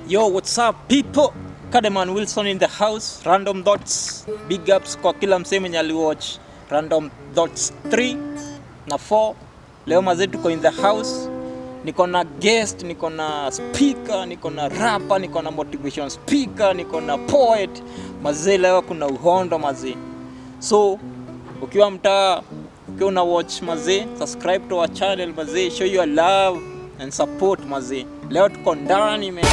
Yo, what's up people? Kademan Wilson in the house. Random Dots. Big ups kwa kila msee mwenye aliwatch Random Dots 3 na 4. Leo mazee tuko in the house. Niko na guest, niko na speaker, niko na rapper, niko na motivation speaker, niko na poet. Mazee leo kuna uhondo mazee. So, ukiwa mtaa ukiwa una watch mazee, subscribe to our channel mazee, show your love and support mazee. Leo tuko ndani man.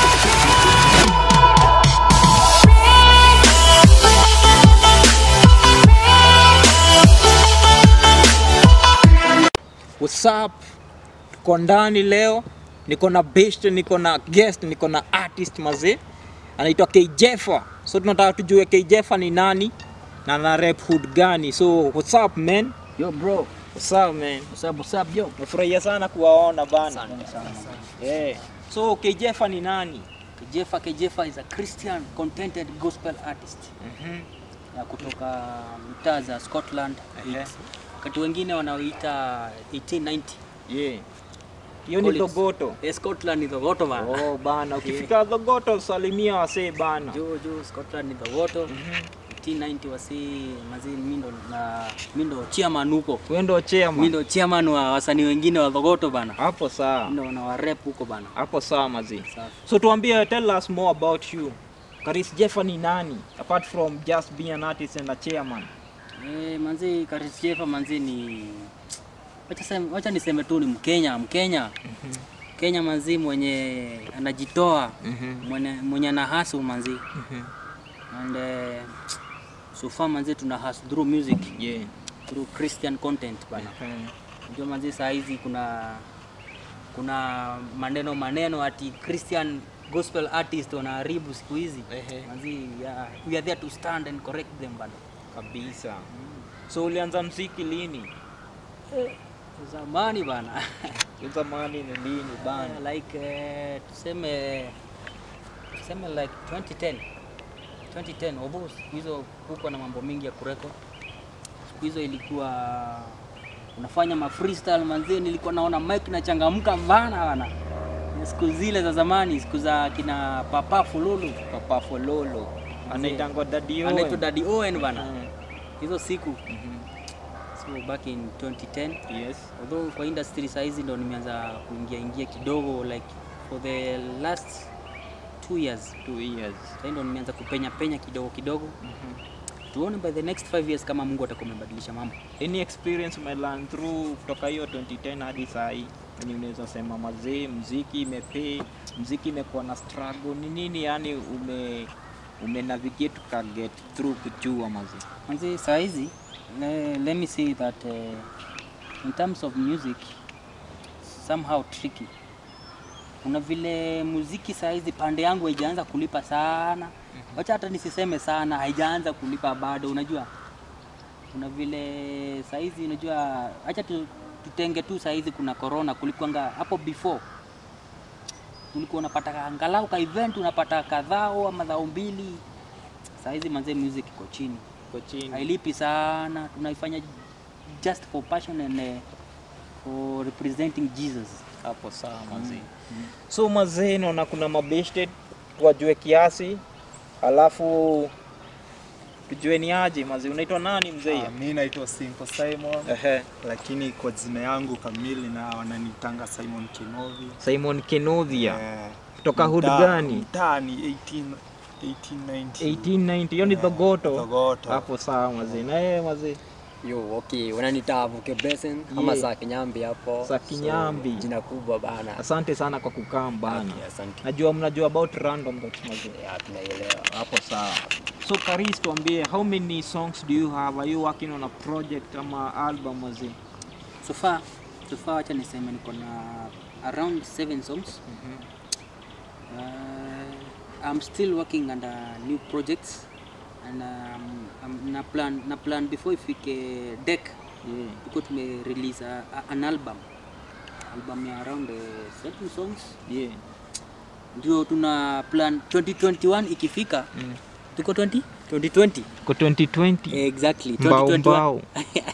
What's up? Tuko ndani leo, niko na best, niko na guest, niko na artist mazee, anaitwa Kjefa. So tunataka tujue Kjefa ni nani na ana rap hood gani. So what's up man? Yo bro, What's up man? what's up, what's up yo? Nafurahia sana kuwaona bana. Asante sana. Yeah. So Kjefa ni nani? Kejefa Kejefa is a Christian contented gospel artist Mhm. ya kutoka mitaa za Scotland. Ehe. Wakati wengine wanaoita 1890. Yeah. Hiyo ni Collins. Dogoto. Eh, Scotland ni Thogoto bana. Oh bana, ukifika Dogoto salimia wasee bana. Jo jo Scotland ni Thogoto. 1890 wasi mazi mindo na mindo chairman huko. Wewe ndo chairman. Mindo chairman wa wasanii wengine wa Thogoto bana. Hapo sawa. Mindo na wa rap huko bana. Hapo sawa mazi. Safi. So tuambie, tell us more about you. Karis Jeffa ni nani apart from just being an artist and a chairman? Eh, manzi Karis Jefa manzi ni wacha sema, wacha niseme tu ni Mkenya, Mkenya. Kenya manzi mwenye anajitoa, mwenye, mwenye ana hustle manzi. And uh, so far manzi tuna hustle through music, Yeah. through Christian content bana. Unajua manzi saa hizi kuna kuna maneno maneno ati Christian gospel artist wanaharibu siku hizi. Ehe. Manzi yeah, we are there to stand and correct them bana. Kabisa. So ulianza mziki lini? Zamani bana. Hiyo Zamani ni lini bana? Uh, like uh, tuseme tuseme like 2010 2010 obo siku hizo huko na mambo mingi ya kureko siku hizo ilikuwa unafanya ma freestyle manzie nilikuwa naona mic nachangamka bana bana siku zile za zamani siku za kina papa fululu Papa Fololo. Anaitangwa Daddy Owen. anaitwa Daddy Owen bana Mm. hizo siku so back in 2010 Yes. although kwa industry saa hizi ndo nimeanza kuingia ingia kidogo like for the last two years Two years. sasa ndo nimeanza kupenya penya kidogo kidogo tuone by the next five years kama Mungu atakuwa amebadilisha mambo Any experience umelearn through kutoka hiyo 2010 hadi saa hii? Ni unaweza sema mazee, mziki imepay, mziki imekuwa na struggle, ni nini yani ume ume navigate ka get through kujua mazee? manzi saa hizi le, let me say that uh, in terms of music somehow tricky kuna vile muziki saa hizi pande yangu haijaanza kulipa sana wacha hata nisiseme sana haijaanza kulipa bado unajua kuna vile saa hizi unajua acha tu, tutenge tu saa hizi kuna corona kulikuanga hapo before ulikuwa unapata angalau ka event unapata kadhao ama dhao mbili saa hizi manzee music iko chini Kwa chini. hailipi sana tunaifanya just for passion and uh, for representing jesus hapo sawa mazee. So mazee, naona kuna mabeshte wajue kiasi, alafu tujue ni aje mazee. Unaitwa nani mzee? Ah, mi naitwa Simple Simon Ehe. lakini kwa jina yangu kamili na wananitanga Simon Kinovi. Simon Kenothia Eh, kutoka hood mtaa- gani? Mtaa ni 18 1890. 1890 hiyo ni Eh, Thogoto. Thogoto. Hapo sawa mazee. Na yeye mazee Yo, okay, wananiita Avuke Blessing ama Yeah. saa Kinyambi hapo. Saa Kinyambi. So, jina kubwa bana. asante sana kwa kukaa bana. Okay, asante. Najua mnajua about random dots mazee. Ya, tunaielewa. Hapo sawa. So Karis, tuambie how many songs do you have? Are you working on a project ama album mazee? so far so far wacha niseme niko na around seven songs uh, i'm still working under new projects and um, um, na plan na plan before ifike deck Yeah. tuko tume release a, a, an album album ya around uh, seven songs Yeah. ndio tuna plan 2021 ikifika Mm. tuko 20 2020 Kwa 2020. exactly Mbao 2021 mbao.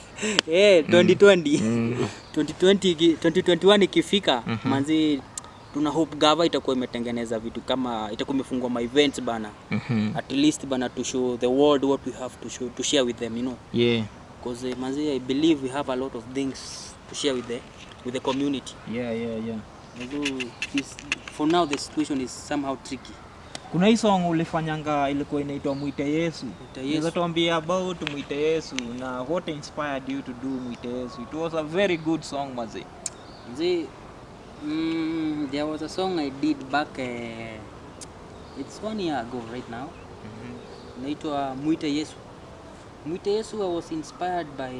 eh 2020 Mm. 2020 iki- 2021 ikifika manzi tuna hope gava itakuwa imetengeneza vitu kama itakuwa imefungua ma events bana Mhm. at least bana to show the world what we have to show to share with them you know Yeah. because uh, manzi i believe we have a lot of things to share with the with the community Yeah, yeah, yeah. although this, for now the situation is somehow tricky kuna hii song ulifanyanga ilikuwa inaitwa mwite yesu Mwite Yesu. Unaweza tuambia about mwite yesu na what inspired you to do mwite yesu it was a very good song mazi Manzi, mm, there was a song i did back uh, it's one year ago right now inaitwa mwite yesu mwite yesu i was inspired by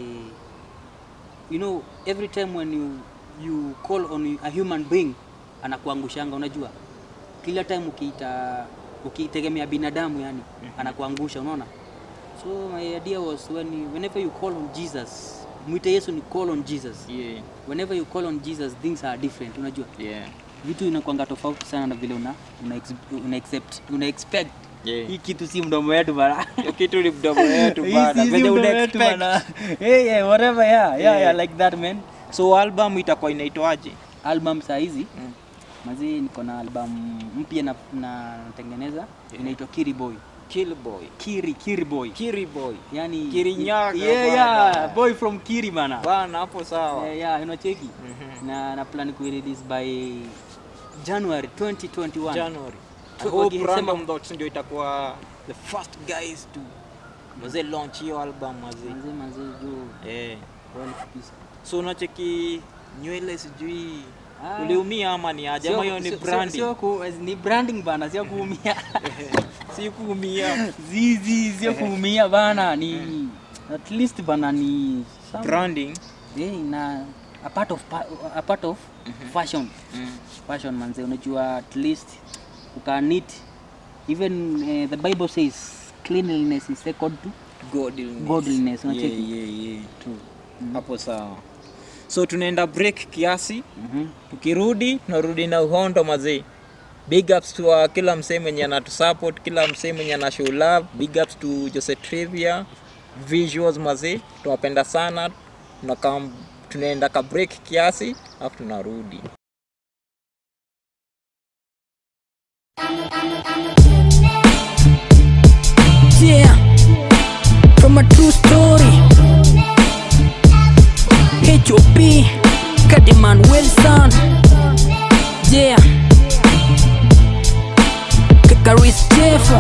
you know every time when you, you call on a human being anakuangushanga unajua kila time ukiita ukitegemea binadamu yani anakuangusha unaona so my idea was when you, whenever you call on jesus mwite yesu ni call on jesus yeah, whenever you call on jesus things are different unajua yeah. vitu inakwanga tofauti sana na vile una, una, ex, una, accept, una expect Yeah. hii kitu si mdomo wetu bana Hiyo kitu ni mdomo yetu Hii bana si- si venye mdomo una wetu expect. bana. hey, yeah, whatever yeah, yeah, Yeah. yeah, like that man so album itakuwa inaitwaje album saa hizi Mm. mazi niko na album mpya na na natengeneza inaitwa kiri boy kill boy kiri kiri boy kiri boy yani Kirinyaga yeah, bana. yeah, boy from kiri bana bana hapo sawa yeah, yeah, unacheki Mhm. na na plan ku-release by January 2021 January. I Tu- hope wakisema- Random Thoughts ndio itakuwa the first guys to maze launch hiyo album maze. manze manze juu Eh. well kabisa So unacheki nywele sijui Ah. uliumia ama ni aje Sio- ama hiyo ni sio- sio- branding? sio ku- ni branding bana sio kuumia Si kuumia. zizi sio kuumia bana ni at least bana ni some- Branding. eh, na a part of pa- a part of fashion Mm. fashion manze unajua at least ukanit even uh, the bible says cleanliness is second to Godliness. Godliness, Yeah, unacheki? yeah, yeah. True. Hapo sawa. So tunaenda break kiasi, Mhm. tukirudi tunarudi na uhondo mazee. Big ups to uh, kila msee mwenye anatusupport, kila msee mwenye ana show love. Big ups to Jose Trivia, visuals mazee, tunawapenda sana. Tunakaa tunaenda ka break kiasi, alafu tunarudi. Yeah, from a true story. HOP, Kadiman Wilson. Yeah, Kakaris Jeffa.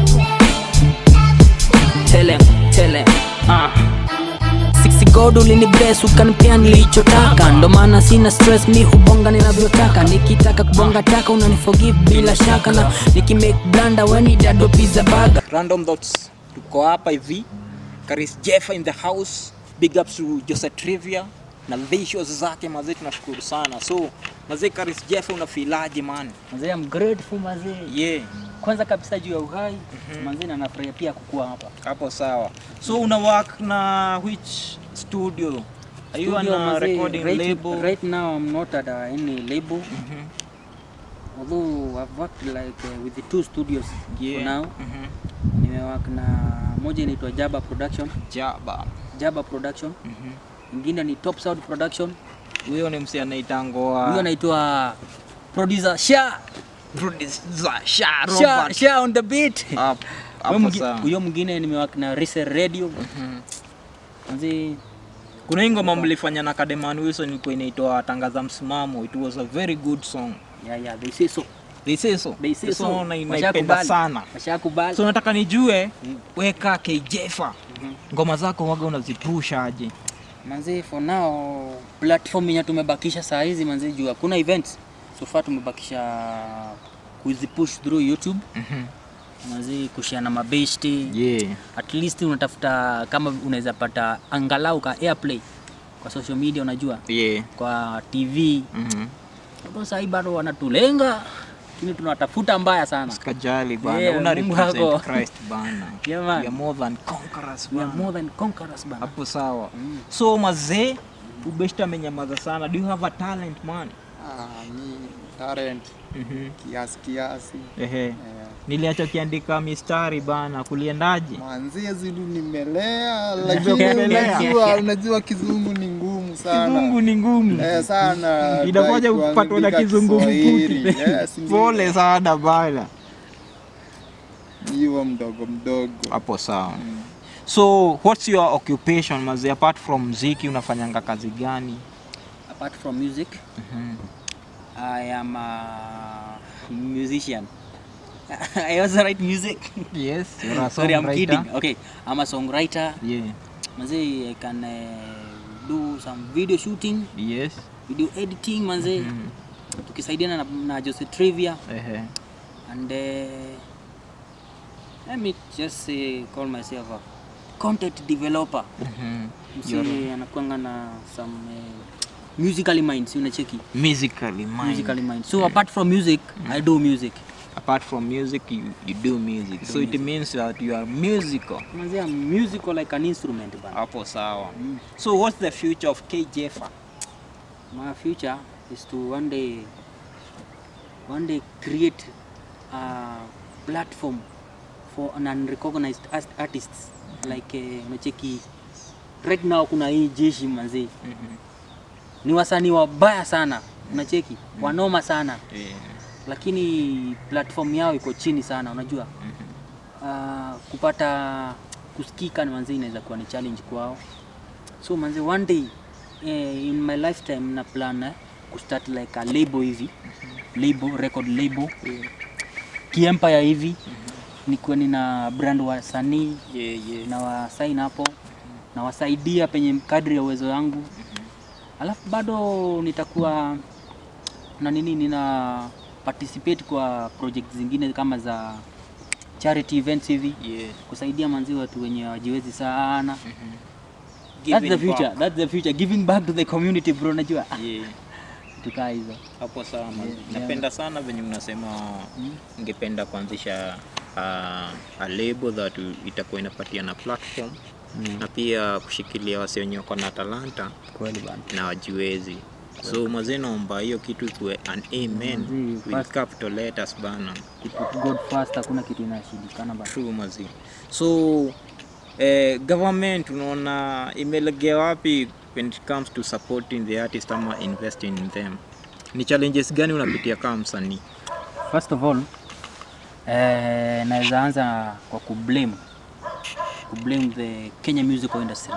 Tell him, tell him. Uh. Sixty God ulini bless ukanipea nilichotaka, ndo maana sina stress, mi hubonga ninavyotaka. Nikitaka kubonga taka unaniforgive bila shaka, na nikimake blanda weni dado pizza burger. Random Thoughts tuko hapa hivi. Karis Jeffa in the house. Big ups to Jose Trivia na visuals zake mazee, tunashukuru sana. So mazee, Karis Jeffa unafilaje man? Manze, I'm grateful mazee Yeah. kwanza kabisa juu ya uhai manze na nafurahia pia kukua hapa hapo sawa so una work na which studio are you on Studio, a manze, recording right, label right now I'm not at uh, any label Mhm. although I've worked like uh, with the two studios yeah for now Mhm. nimework na moja inaitwa Jaba Production jaba Jaba Production Mhm. ingine ni Top Sound Production huyo ni msi huyo anaitangoa anaitwa producer Sha producer Sha Sha, Robert Sha on the beat Hapo- Huyo hapo mwingi- sawa huyo mwingine nimework na Rise Radio Mhm. manze kuna hii ngoma mlifanya na Kademan Wilson ilikuwa inaitwa tangaza msimamo it was a very good song yeah yeah they say so they say so they say The so song na- naipenda Washakubali. sana washakubali so nataka nijue weka KJFA ngoma zako waga unazipusha aje manze for now platform yenye tumebakisha saa hizi manze juu hakuna events so far tumebakisha kuzipush through youtube Mhm. manze kushare na mabeshte yeah at least unatafuta kama unaweza pata angalau ka airplay kwa social media unajua yeah kwa tv Mhm. hapo sahii bado wanatulenga lakini tunatafuta mbaya sana Sikajali bana, Yeah, una Mungu represent wako. Christ bana. Yeah, man. We are more than conquerors we are bana. more than conquerors bana Hapo sawa. Mm. So mazee, ubeshta amenyamaza sana. Do you have a talent man? Ah, mi talent Mhm. kiasi kiasi. Ehe. Eh, Niliacha kiandika mistari bana, kuliendaje? Manzie zulu nimelea, Umelea. lakini unajua, unajua kizungu ni ngumu ngumu sana. Kizungu ni ngumu. Eh, sana. Inakuja Try kupatwa na kuandika kizungumkuti. Kiswahili. Yes, ndio. Pole sana bana. Hivyo mdogo mdogo. Hapo sawa. So what's your occupation mazi apart from muziki unafanyanga kazi gani? apart from music i am a musician i also write music Yes, you're a sorry i'm songwriter. kidding okay i'm a songwriter Yeah. manze i can uh, do some video shooting Yes. video editing manze tukisaidiana na, na Jose Trivia Ehe. and uh, let me just say call myself a content developer Mhm. msi anakuanga na some uh, musically minds unacheki Musically mind. musically minds so apart from music i do music Apart from music, you, you do music. so it means that you are musical. manze i'm musical like an instrument bana Hapo sawa. So what's the future of KJF? my future is to one day one day create a platform for an unrecognized as- artists like uh, unacheki right now kuna hii jeshi manzi ni wasanii wabaya sana unacheki wanoma sana Yeah. lakini platform yao iko chini sana unajua uh, kupata kusikika ni manzi inaweza kuwa ni challenge kwao so manzi one day eh, in my lifetime na plan eh, kustart like a label hivi label record label kiempire hivi nikuwe nina brand wasanii Yeah, yeah. na wasain hapo na wasaidia penye kadri ya uwezo wangu alafu bado nitakuwa na nini nina participate kwa project zingine kama za charity events hivi Yeah. kusaidia manzi watu wenye wajiwezi sana Giving that's the future back. that's the future giving back to the community bro najua Yeah. tukaa hizo Hapo sawa mazi. Yeah. Napenda sana venye unasema ningependa kuanzisha uh, a label that itakuwa inapatia na platform na pia kushikilia wase wenye wako na talanta kweli bana na wajiwezi so mazee naomba hiyo kitu ikuwe an amen Mazee, with first- capital letters bana Put God first hakuna kitu inashindikana bana true mazi so eh, government unaona imelegea wapi when it comes to supporting the artist ama investing in them ni challenges gani unapitia kama msanii First of all, eh, naweza anza kwa kublame kublame the Kenya musical industry.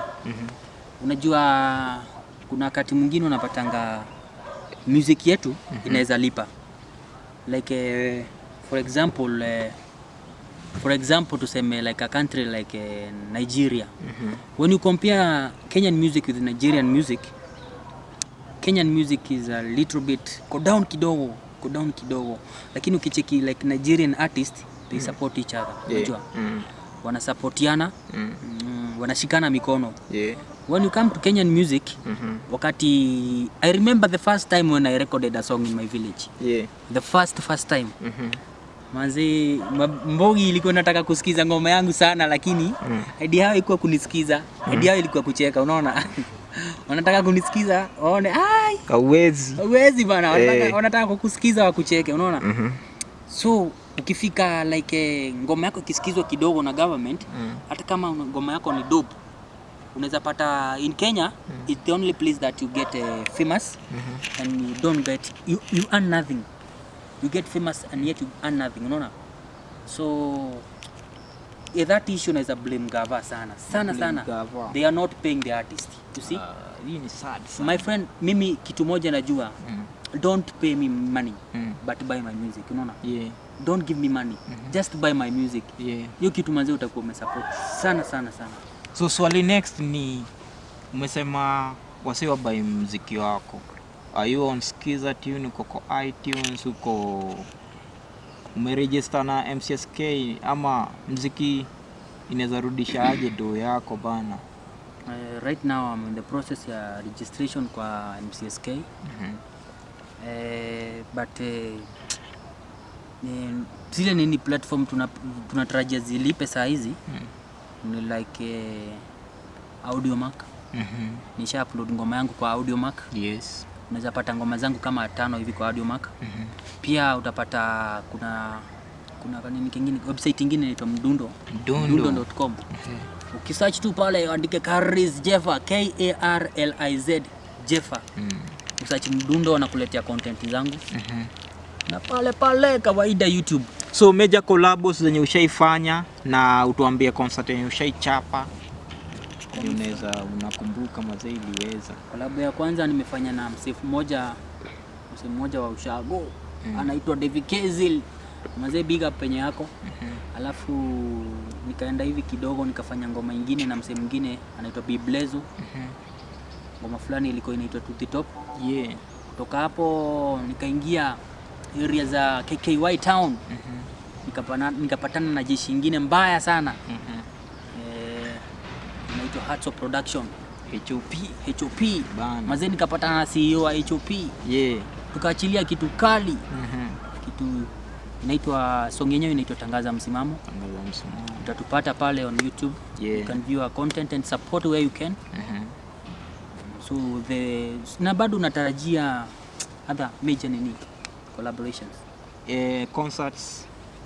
Unajua kuna wakati mwingine unapatanga music yetu inaweza lipa like eh, for example eh, for example tuseme like a country like eh, Nigeria when you compare Kenyan music with Nigerian music Kenyan music is a little bit go down kidogo go down kidogo lakini ukicheki like Nigerian artist they support each other unajua mm. wanasapotiana Mm. mm, wanashikana mikono Yeah. when you come to Kenyan music Mhm. wakati I remember the first time when I recorded a song in my village Yeah. the first first time Mhm. manzi ma- mbogi ilikuwa nataka kusikiza ngoma yangu sana lakini mm. idea yao ilikuwa kunisikiza idea yao ilikuwa kucheka unaona wanataka kunisikiza waone ai Kawezi. Hawezi bana, wanataka, Eh. wanataka kukusikiza wakucheke, unaona? Mhm. So ukifika like eh, ngoma yako ikisikizwa kidogo na government hata kama una- ngoma yako ni dope unaweza pata in Kenya it's the only place that you get uh, famous and you don't get you, you earn nothing you get famous and yet you earn nothing unaona so yeah, that issue naweza blame gava sana sana Blame sana gava. they are not paying the artist you see Ah, hii ni sad sana. my friend mimi kitu moja najua Mm. don't pay me money Mm. but buy my music unaona Yeah. don't give me money just buy my music Yeah. hiyo kitu manzi utakuwa umesupport sana sana sana So swali next ni umesema wasi wabai mziki wako. Are you on Skiza Tune, uko kwa iTunes, uko umeregister na MCSK ama mziki inaweza rudisha aje do yako bana? uh, right now I'm in the process ya registration kwa MCSK Mhm. uh, but uh, eh, zile nini platform tuna- tunatarajia zilipe saa hizi ni like uh, Audiomack Mhm. nisha upload ngoma yangu kwa Audiomack Yes. unaweza pata ngoma zangu kama tano hivi kwa Audiomack Mhm. pia utapata kuna kuna nini kingine website ingine inaitwa mdundo Mdundo. mdundo.com ukisearch tu pale andike Karis Jeffer K A R L I Z Jefa Mm. usachi mdundo wanakuletea content zangu Mhm. na pale pale kawaida YouTube So major collabs zenye ushaifanya na utuambie concert yenye ushaichapa Yenye unaweza unakumbuka mazee iliweza. Kolabo ya kwanza nimefanya na msefu mmoja msee mmoja wa ushago Mm. anaitwa David Kezil mazee big up penye yako alafu nikaenda hivi kidogo nikafanya ngoma ingine na msee mwingine anaitwa Biblezo ngoma fulani ilikuwa inaitwa To the Top Yeah. kutoka hapo nikaingia area za KKY town nikapana, nikapatana na jeshi ingine mbaya sana Mhm. eh, inaitwa Hearts of Production HOP. HOP Bana. mazee nikapatana na CEO wa HOP Yeah. tukaachilia kitu kali Mhm. kitu inaitwa song yenyewe inaitwa tangaza msimamo Tangaza msimamo. utatupata pale on youtube Yeah. you can view our content and support where you can Mhm. so the na bado natarajia other major nini collaborations Eh, concerts.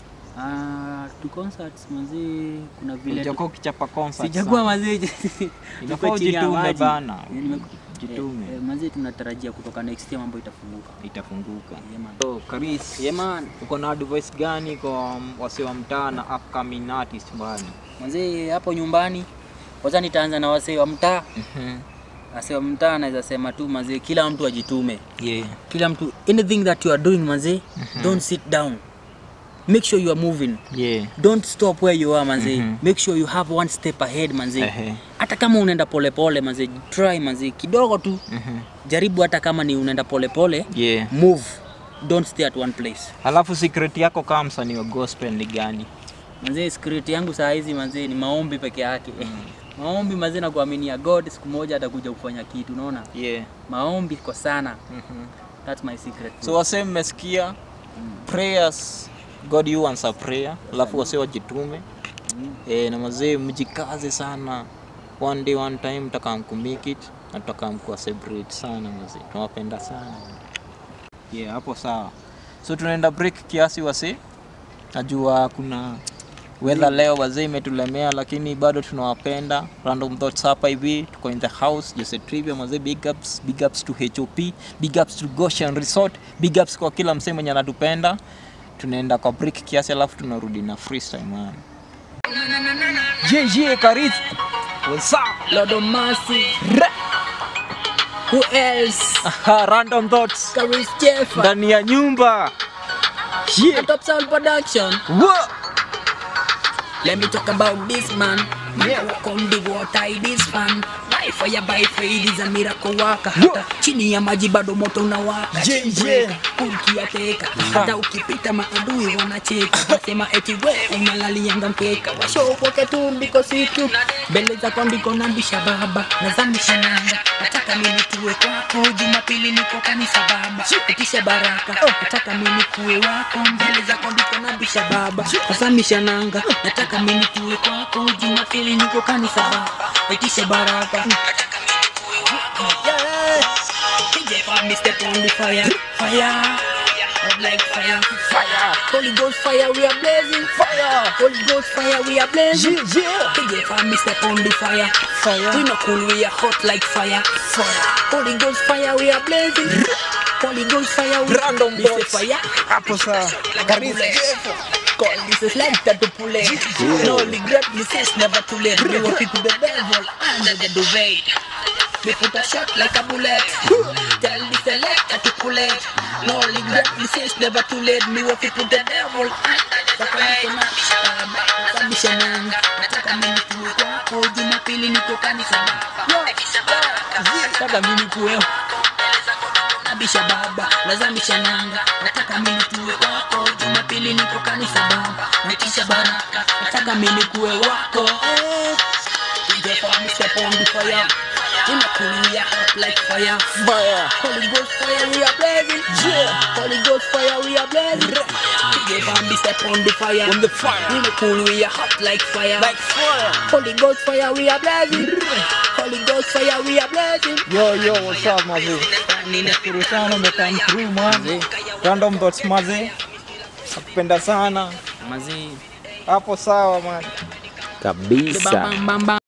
ah tu concerts mazee kuna vile Ujakuwa ukichapa concerts. sijakuwa sana. mazee Inafaa Tuko chini ya ujitume maji. bana. Nime- Jitume. eh, eh, mazee tunatarajia kutoka next year mambo itafunguka Itafunguka. yeah, man. So, Karis, Yeah, man. uko na advice gani kwa wase wa mtaa na upcoming artist bana? Manzee hapo nyumbani, kwanza nitaanza na wasee wa mtaa. Mhm. Wasee wa mtaa naweza sema tu manzee, kila mtu ajitume, Yeah. kila mtu anything that you are doing manzee, don't sit down, make sure you are moving, Yeah. don't stop where you are manzee, Mhm. make sure you have one step ahead manzee. Ehe. Hata kama unaenda polepole manzee, try manzee kidogo tu, Mhm. jaribu hata kama ni unaenda polepole, Yeah. move, don't stay at one place. Alafu secret yako kama msanii wa gospel ni gani? Manzee, secret yangu saa hizi manzee ni maombi peke yake. Maombi manzee na kuaminia God siku moja atakuja kufanya kitu, unaona? Yeah. Maombi kwa sana. Mhm. That's my secret. So wase mmesikia prayers God you answer prayer, alafu wase wajitume eh, na mazee mjikaze sana, one day one time mtakam kumake it na tutakam kuwa celebrate sana mazee, tunawapenda sana yeah, hapo sawa. So tunaenda break kiasi wase, najua kuna weather leo wazee imetulemea, lakini bado tunawapenda. Random Thoughts hapa hivi, tuko in the house Jose Trivia mazee, big ups, big ups to HOP, big ups to Goshen Resort, big ups kwa kila msee mwenye anatupenda. Tunaenda kwa break kiasi, alafu tunarudi na freestyle man. Yeah, yeah, Karis. What's up? Lord of mercy. Who else? Aha, Random Thoughts Karis Jeff. ndani ya nyumba. Yeah. Top Sound Production. Whoa. Let me talk about this man. Man, yeah. walk on the water, it is fun. By fire, by fire, it is a miracle waka. Hata chini ya maji bado moto unawaka. Yeah, Breaker, yeah. ukiateka. Hata ukipita maadui wanacheka. Wasema eti we unalalianga mkeka. Washopoke tu ndiko situ. Mbele zako ndiko nambisha baba. Nazamisha nanga. Nataka mimi tuwe kwako. Jumapili niko kanisa baba. Itisha baraka. Nataka mimi kuwe wako. Mbele zako ndiko nambisha baba. Nazamisha nanga. Nataka mimi tuwe kwako. Jumapili niko kanisa baba. Itisha baraka. Nataka mimi tuwe wako. Yeah. DJ Fab, me step on the fire, fire. Up like fire, fire. Holy Ghost fire, we are blazing, fire. Holy Ghost fire, we are blazing. Yeah, yeah. DJ Fab, me step on the fire, fire. We not cool, we are hot like fire, fire. Holy Ghost fire, we are blazing. Holy Ghost fire, we Random Me say thoughts. fire. Hapo sawa. Karis Call this is like that to pull it. No regret, this is never too late. We will pick the devil under the duvet. We put a shot like a bullet. Tell the selector to pull it. No regret, this is never too late. Me will put the devil under the duvet. Sabisha nanga, nataka mimi tuwe kwako. Jumapili niko kanisa. Nataka mimi kuwe nabisha baba nazamisha nanga nataka mimi tuwe wako jumapili niko kanisa baba natisha baraka nataka mimi kuwe wako Eh, DJ Fab, step on the fire Inakulia hot like fire Fire. Holy Ghost fire we are blazing yeah. Holy Ghost fire we are blazing DJ Fab, step on the fire On the fire. Inakulia hot like fire Like fire. Holy Ghost fire we are blazing Holy Ghost fire we are blazing Yo, yo, what's up mazee? Nashukuru sana umekam through man. Random Thoughts mazee. Nakupenda sana. Mazee Hapo sawa man. kabisa Bam, bam, bam, bam.